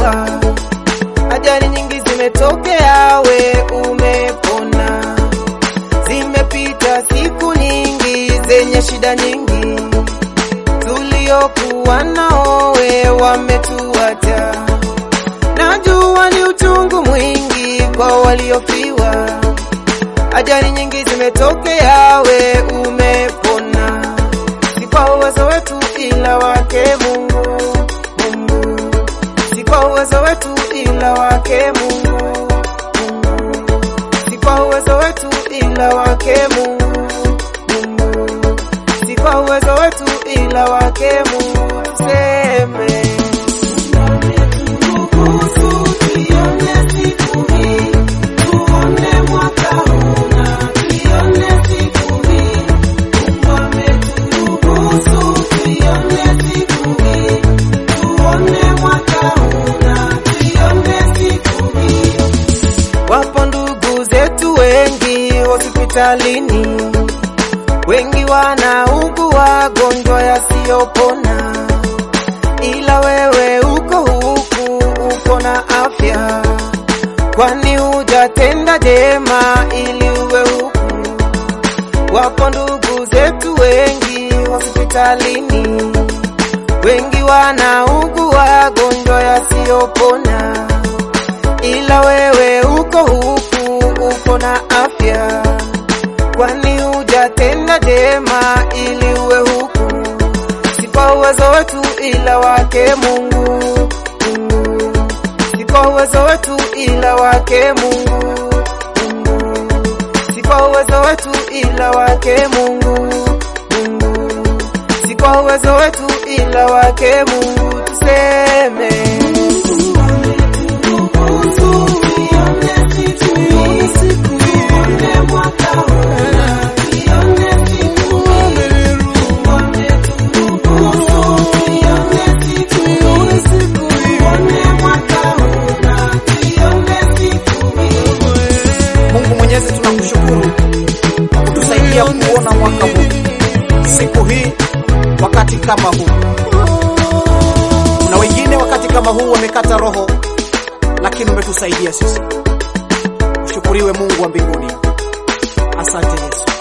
waliofiwa. Ajali nyingi zimetokea, we umepona. Zimepita siku nyingi zenye shida nyingi, tuliokuwa nao we wametuacha. Najua ni uchungu mwingi kwa waliofiwa. Ajali nyingi zimetokea, we umepona. Si kwa uwezo wetu ila wake Mungu, Mungu. Si kwa uwezo wetu ila wake Mungu, Mungu. Si kwa uwezo wetu ila wake Mungu, Mungu. Si kwa uwezo wetu ila wake Mungu. Tuseme Wapo ndugu zetu wengi hospitalini, wengi wanaugua gonjwa yasiyopona, ila wewe uko huku, uko na afya, kwani hujatenda jema ili uwe huku. Wapo ndugu zetu wengi hospitalini, wengi wanaugua gonjwa yasiyopona ila wewe uko huku, uko na afya, kwani hujatenda jema ili uwe huku. Si kwa uwezo wetu ila wake Mungu, Mungu. Si kwa uwezo wetu ila wake Mungu, Mungu. Si kwa uwezo wetu ila wake Mungu, Mungu. Si kwa uwezo wetu ila wake Mungu. Tuseme Mungu Mwenyezi, tunakushukuru kwa kutusaidia kuona mwaka huu, siku hii, wakati kama huu. Na wengine wakati kama huu wamekata roho, lakini umetusaidia sisi. Ushukuriwe Mungu wa mbinguni. Asante Yesu.